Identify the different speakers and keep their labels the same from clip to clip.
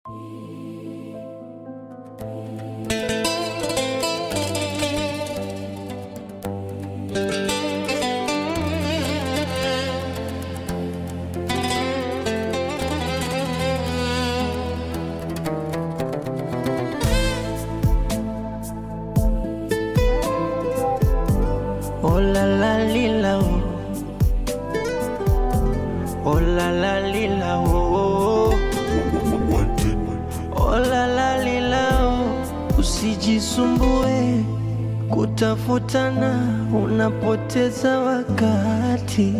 Speaker 1: Oh la la lila oh. Oh la la lila oh. Oh la la lila oh. Usijisumbue kutafutana, unapoteza wakati.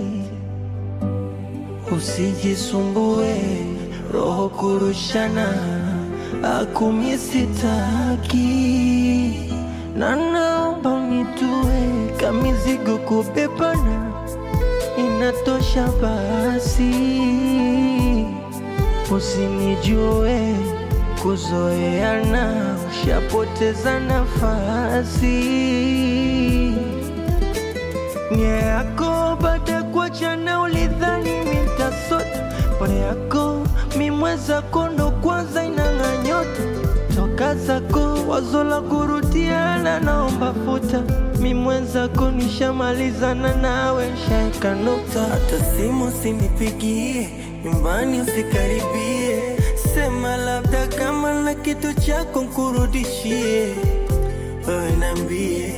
Speaker 1: Usijisumbue roho kurushana, akumi sitaki na naomba unitue kamizigo kubebana, inatosha basi. Usinijue kuzoeana, ushapoteza nafasi. Nia yako baada ya kuachana, ulidhani mitasota pole yako mimweza kondo kwanza inang'a nyota toka zako wazo la kurudiana, naomba futa mimwenzako, nishamalizana nawe, shaeka nukta. Hata simu usinipigie, nyumbani usikaribie, sema labda kama na kitu chako nkurudishie, wewe niambie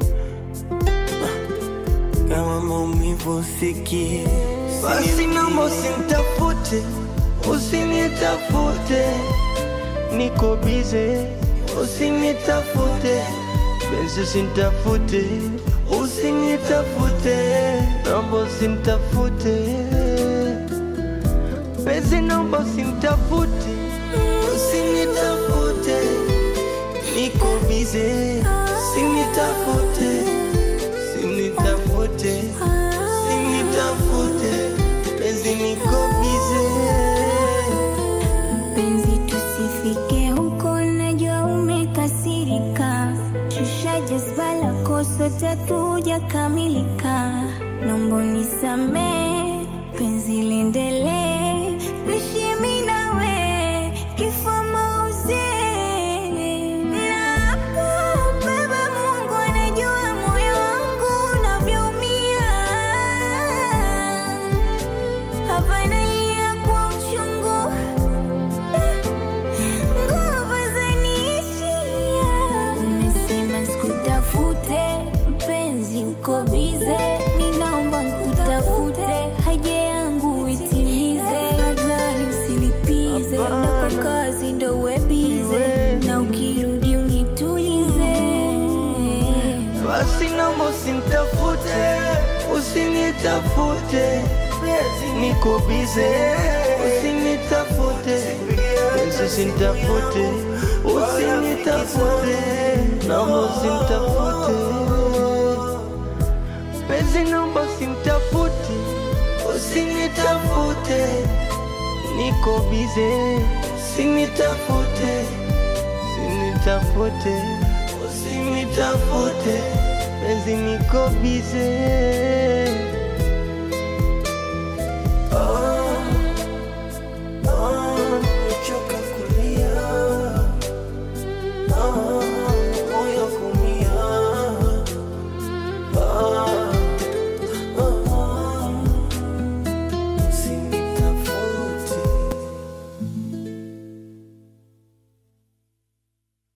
Speaker 1: kama maumivu usikie, basi naomba usinitafute, usinitafute, niko bize, usinitafute, benzi usinitafute, usinitafute, naomba usinitafute, benzi naomba usinitafute, usinitafute, niko bize, usinitafute, usinitafute, usinitafute, benzi niko bize.
Speaker 2: Mpenzi, tusifike huko, najua umekasirika. Shusha jazba lako, sote hatujakamilika. Naomba unisamehe, penzi liendelee, tuishi mimi nawe, kifo mauzi. Nakubeba, Mungu anajua moyo wangu unavyoumia. Hapa nalia kwa uchungu nguvu zaniishia. Umesema sikutafute, mpenzi uko bize, ninaomba nkutafute, haja yangu itimize, nadhani usilipize, na kwa kazi ndo uwe bize, na ukirudi unitulize.
Speaker 1: Basi naomba usinitafute, usinitafute, niko bize, usinitafute, Yesu usinitafute, usinitafute, naomba usinitafute, penzi naomba usinitafute, usinitafute, niko bize, usinitafute, usinitafute, usinitafute, penzi niko bize. Oh,